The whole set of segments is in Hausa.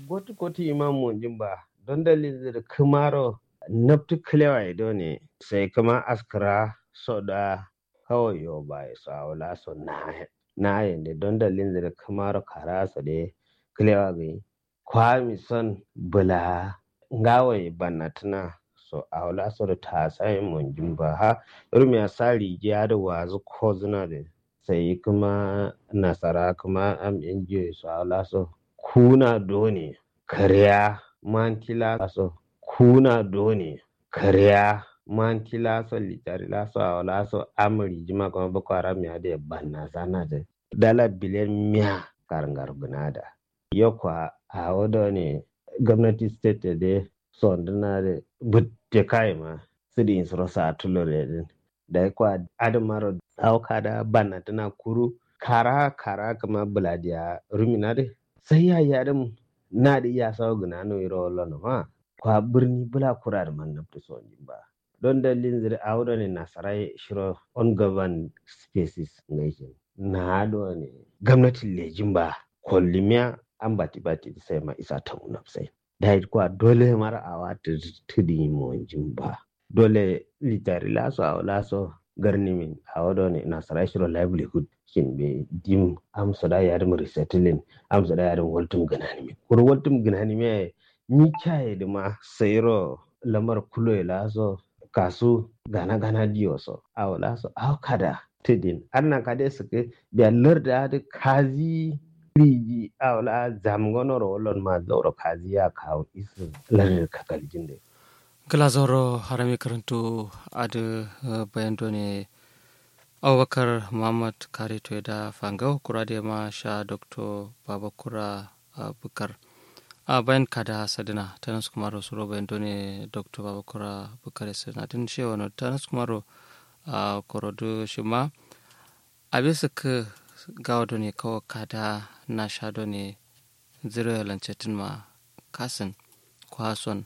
gotu gotu imam monjin ba don dalilin da kumaro naftu kilewa ido ne sai kuma askara so da kawai yo ba ya so awla so na na yende don dalilin da kumaro karasa de kilewa ga kwami son bula ngawai banatuna so awla so da ta sai monjin ba ha irin ya sari ya da wazu ko zuna da sai kuma nasara kuma am injiyo so awla so kuna doni kariya mantila so kuna doni kariya mantila so litari la so awla so amri jima kuma boko haram ya da banna sana da dala biliyan miya karangar gunada yokwa a wado ne gwamnati state da sonduna da butte kai ma su di insuro sa tulore din da kwa adamaro auka da banna tana kuru kara kara kama buladiya rumina de sai ya yi adam na da iya sawa guna no iro lono ma kwa birni bula kura da man nafta so ba don dalilin zira a wurin ne nasarai shiro on governed spaces nation na do ne gwamnatin lejin ba kollimiya an bati bati sai ma isa ta unafsai da kwa dole mara awa ta tudi mo ba dole litari laso a laso garni min a wado ne nasarai shiro livelihood kin be dim am soda yarim resettling am soda yarim waltum ganani mi kuro waltum ganani mi mi chaye de ma sayro lamar kulo e laso kasu gana gana diyo so aw laso aw kada tidin anna kade suke be larda de kazi riji aw la zamgono ro lon ma zoro kazi ya kawo isu lar kakal jinde kala zoro harami karantu adu bayan ne abubakar muhammad kare da fangau kura da ma sha dr babakura bukar a bayan kada sadina ta nasu kuma ro suro bayan done dr babakura bukar sadina tun shi wani ta nasu kuma ro a korodo shi ma a bisa ka gawa done kawo kada na sha done zira lancetin ma kasin kwason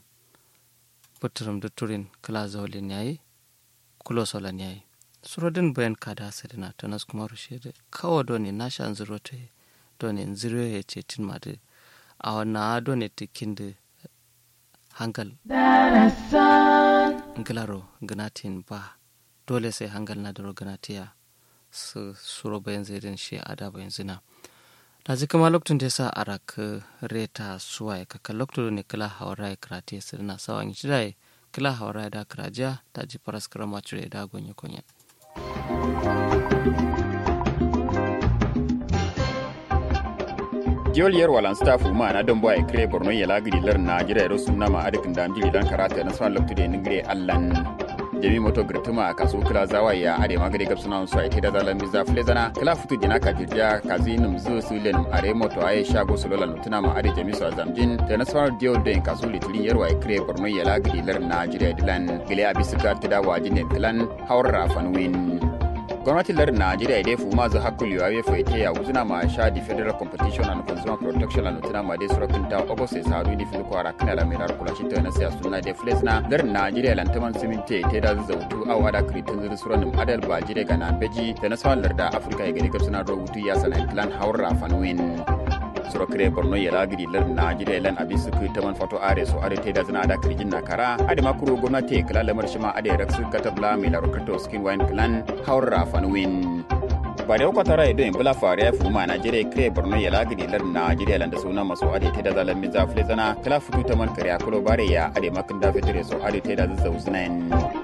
puturum da turin kala zaulin yayi kulo solan yayi surodin bayan kada sadina ta nas kuma rushe da kawo doni na shan zuro ta doni ziro ya ce tin ma da a wannan doni tikin da hangal ngilaro ganatin ba dole sai hangal na daro ganatiya su suro bayan zairin shi a da bayan zina da ji kama lokacin da ya sa a raka reta suwa ya kaka lokacin ne kala hawara ya karate su na sawan yi da kala hawara ya da karajiya ta ji faras karama cire da gonye konye. diol yer walan staff ma na don boy kre borno ya lagri lar na jira ro sunna ma adikin da amjili dan karata na swan loktu de ningre allan jami moto grituma kasu kula zawa ya ade magade gab sunan so ite da zalan biza flezana kala futu dina ka jirja kazi num zu su len are moto aye shago solola lutuna ma ade jami so zamjin da na swan diol de kasu litrin yer wa kre borno ya lagri lar na jira dilan gele abisika tida wajin dilan hawra fanwin gwamnatin lardin najeriya dai fu mazu hakul yawa ya faite ya wuzuna ma sha di federal competition and consumer protection and tuna ma dai surakin ta ogo sai saru di fil kwara kana la mai kula shi ta na siya suna da fles na lardin najeriya lantaman siminte ta da zautu a wada kritin zuri suranin adal ba jire ga na beji da na sawan larda afirka ya gani kapsuna rubutu ya sanan plan haura fanwin suro kire borno ya lagiri lar najeriya lan abi su ta man foto are so are te da zina da kirjin na kara ade makuru gwamnati kala lamar shi ma ade raksu katabla mai larukato skin wine clan haura fanwin ba da kwatara ido in bula fare ya fuma najeriya kire borno ya lagiri lar najeriya lan da suna maso ade te da zalan mi zafle zana kala futu ta man kariya kulo bare ya ade makin da fitire so ade te da zazzau sunayen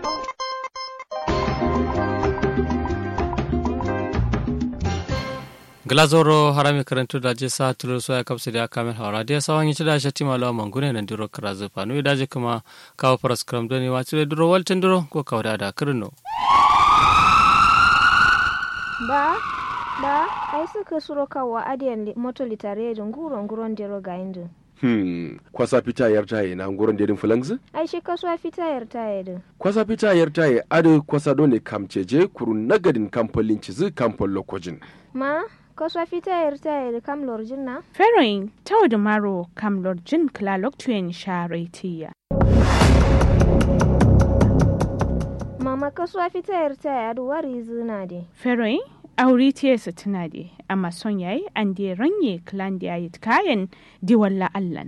glazoro harami karantu da je sa tulur so ya kapsu da kamar hawara da sawan yi da shati malo mangune nan diro karazu fanu da je kuma kawo faras kram doni wa tire duro waltin duro ko kawda da kirno ba ba ai suka suro kawa adiyan moto litare da nguro nguron dero ga indu Hmm, kwasa fita yar taye na nguron dedin fulangs? ai shi kasuwa fita yar taye da Kwasa fita yar taye adu kwasa dole kamceje kurun nagadin kamfolin cizi kamfol lokojin. ma kasuwa fita yar taye da kam lorjin na Feroin tau da maro kam lorjin klalok tuyen sharetiya. mama kasuwa fita yar taye adu wari zina de Feroin auri tiyesa tuna de amma son yayi an de ranye klan da yayi kayan diwalla allan.